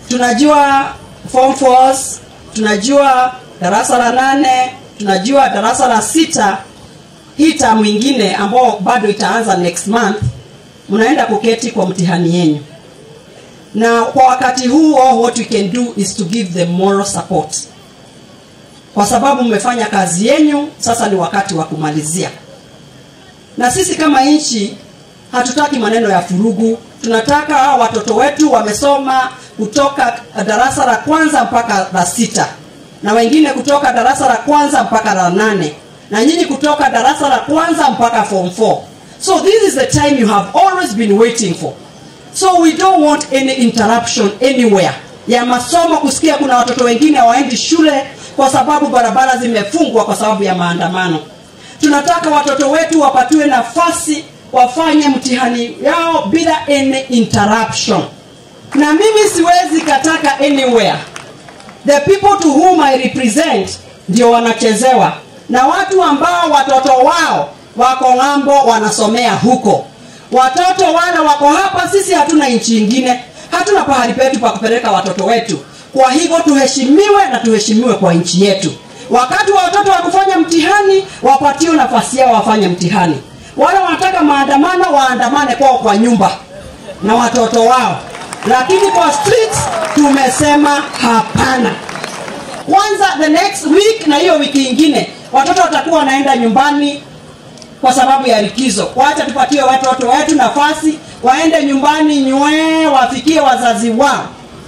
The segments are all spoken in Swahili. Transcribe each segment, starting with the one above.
tunajua form fours, tunajua darasa la nane, tunajua darasa la sita. Hii tamu ingine ambao bado itaanza next month, mnaenda kuketi kwa mtihani yenyu, na kwa wakati huo what we can do is to give them moral support, kwa sababu mmefanya kazi yenyu, sasa ni wakati wa kumalizia. Na sisi kama nchi hatutaki maneno ya furugu. Tunataka hawa watoto wetu wamesoma kutoka darasa la kwanza mpaka la sita, na wengine kutoka darasa la kwanza mpaka la nane, na nyinyi kutoka darasa la kwanza mpaka form 4. So this is the time you have always been waiting for. So we don't want any interruption anywhere ya masomo, kusikia kuna watoto wengine hawaendi shule kwa sababu barabara zimefungwa kwa sababu ya maandamano. Tunataka watoto wetu wapatiwe nafasi wafanye mtihani yao bila any interruption, na mimi siwezi kataka anywhere. The people to whom I represent ndio wanachezewa na watu ambao watoto wao wako ng'ambo wanasomea huko. Watoto wale wako hapa, sisi hatuna nchi ingine, hatuna pahali petu pa kupeleka watoto wetu. Kwa hivyo tuheshimiwe na tuheshimiwe kwa nchi yetu. Wakati wa watoto wa kufanya mtihani, wapatiwe nafasi yao wafanye mtihani. Wale wanataka maandamano, waandamane kwao kwa nyumba na watoto wao, lakini kwa streets tumesema hapana. Kwanza the next week na hiyo wiki ingine watoto watakuwa wanaenda nyumbani kwa sababu ya likizo. Wacha tupatie watoto wetu nafasi waende nyumbani nywee, wafikie wazazi wao.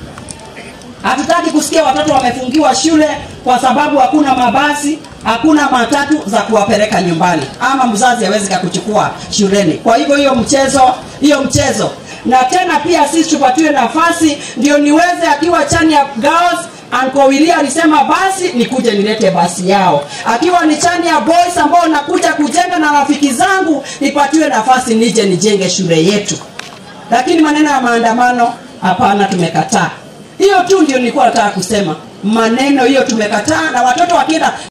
Hatutaki kusikia watoto wamefungiwa shule kwa sababu hakuna mabasi, hakuna matatu za kuwapeleka nyumbani, ama mzazi hawezi kakuchukua shuleni. Kwa hivyo hiyo mchezo, hiyo mchezo. Na tena pia sisi tupatiwe nafasi ndio niweze, akiwa chani ya girls Anko Willy alisema basi nikuje nilete basi yao. Akiwa ni chani ya boys ambao nakuja kujenga na rafiki zangu, nipatiwe nafasi nije nijenge shule yetu. Lakini maneno ya maandamano, hapana, tumekataa. Hiyo tu ndio nilikuwa nataka kusema. Maneno hiyo tumekataa, na watoto wakienda